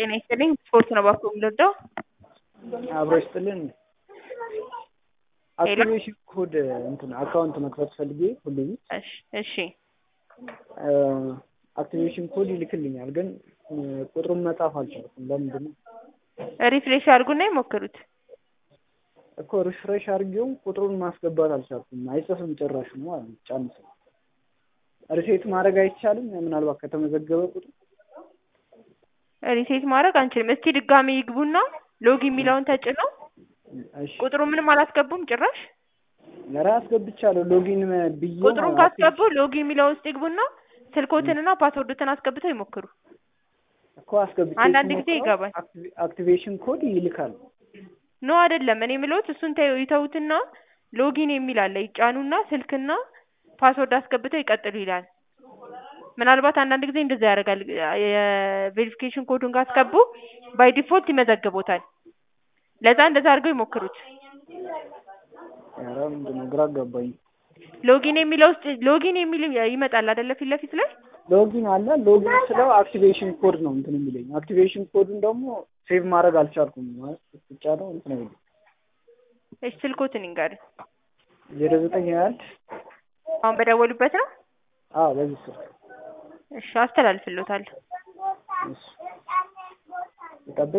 ጤና ይስጥልኝ ስፖርት ነው እባክዎ የምንወደው አብሮ ይስጥልን አክቲቬሽን ኮድ እንትን አካውንት መክፈት ፈልጌ ሁሉ እሺ እሺ አክቲቬሽን ኮድ ይልክልኛል ግን ቁጥሩን መጻፍ አልቻልኩም ለምንድን ነው ሪፍሬሽ ያድርጉና ይሞክሩት እኮ ሪፍሬሽ አድርጌው ቁጥሩን ማስገባት አልቻልኩም አይጽፍም ጭራሽ ነው ማለት ነው ጫንስ ሪሴት ማድረግ አይቻልም ምናልባት ከተመዘገበ ቁጥር ሪሴት ማድረግ አንችልም እስቲ ድጋሚ ይግቡና ሎግ የሚለውን ተጭነው እሺ ቁጥሩ ምንም አላስገቡም ጭራሽ ኧረ አስገብቻለሁ ሎጊን ብዬ ቁጥሩን ካስገቡ ሎግ የሚለው ውስጥ ይግቡና ስልኮትንና ፓስወርዶትን አስገብተው ይሞክሩ እኮ አስገብቼ አንዳንድ ጊዜ ስሞክረው ይገባል። አክቲቬ- አክቲቬሽን ኮድ ይልካል ኖ አይደለም እኔ የምለውት እሱን ተይው ይተውትና ሎጊን የሚል አለ ይጫኑና ስልክና ፓስወርድ አስገብተው ይቀጥሉ ይላል ምናልባት አንዳንድ ጊዜ እንደዛ ያደርጋል የቬሪፊኬሽን ኮዱን ካስገቡ ባይ ዲፎልት ይመዘግቦታል ለዛ እንደዛ አድርገው ይሞክሩት ኧረ ምንድን ነው ግራ አጋባኝ ሎጊን የሚለው ውስጥ ሎጊን የሚል ይመጣል አይደለ ፊት ለፊት ላይ ሎጊን አለ ሎጊን ስለው አክቲቬሽን ኮድ ነው እንትን የሚለኝ አክቲቬሽን ኮዱን ደግሞ ሴቭ ማድረግ አልቻልኩም ማለት ብቻ ነው እንትን አይልም እሺ ስልኮትን ይንገሩኝ ዜሮ ዘጠኝ ሀያ አንድ አሁን በደወሉበት ነው አዎ በዚህ ስልክ እሺ አስተላልፍሎታለሁ እሺ ልጠብቅ